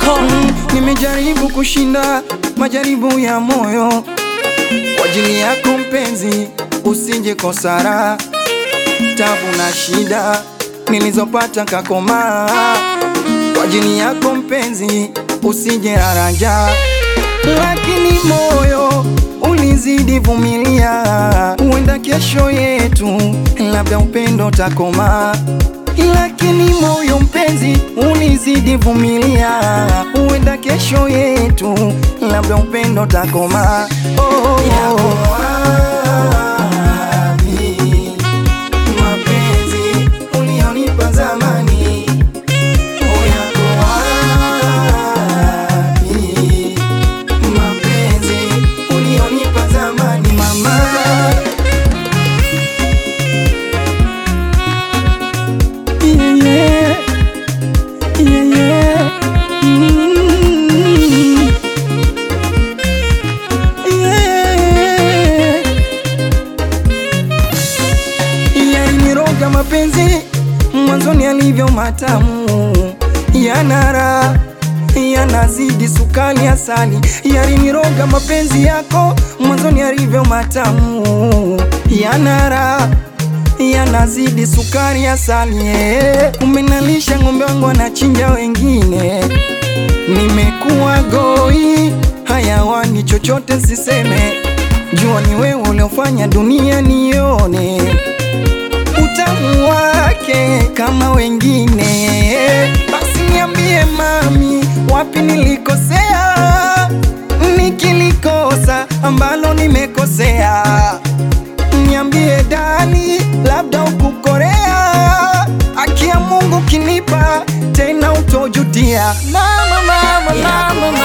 Mm, nimejaribu kushinda majaribu ya moyo kwa ajili yako mpenzi, usije kosara tabu na shida nilizopata kakomaa kwa ajili yako mpenzi, usije haraja, lakini moyo ulizidi vumilia, huenda kesho yetu labda upendo takoma, lakini moyo mpenzi ulizidi vumilia, huenda kesho yetu labda upendo takoma. Oh, oh, oh. Mapenzi ulionipa zamani yako wapi? Mapenzi ulionipa zamani mama Yeah, yeah. Yeah, yeah. Mm. Yeah. Yaliniroga mapenzi mwanzoni alivyo matamu, yanara yanazidi sukari asali. Yaliniroga mapenzi yako mwanzoni alivyo matamu, yanara yanazidi sukari asali. yeah. Umenalisha ng'ombe wangu anachinja wengine, nimekuwa goi hayawani, chochote siseme, jua ni wewe uliofanya dunia nione utamu wake kama wengine. Basi niambie mami, wapi nilikosea, nikilikosa ambalo nimekosea. Niambie dani, labda ukukorea, aki ya Mungu kinipa tena utojutia. Mama, mama, mama,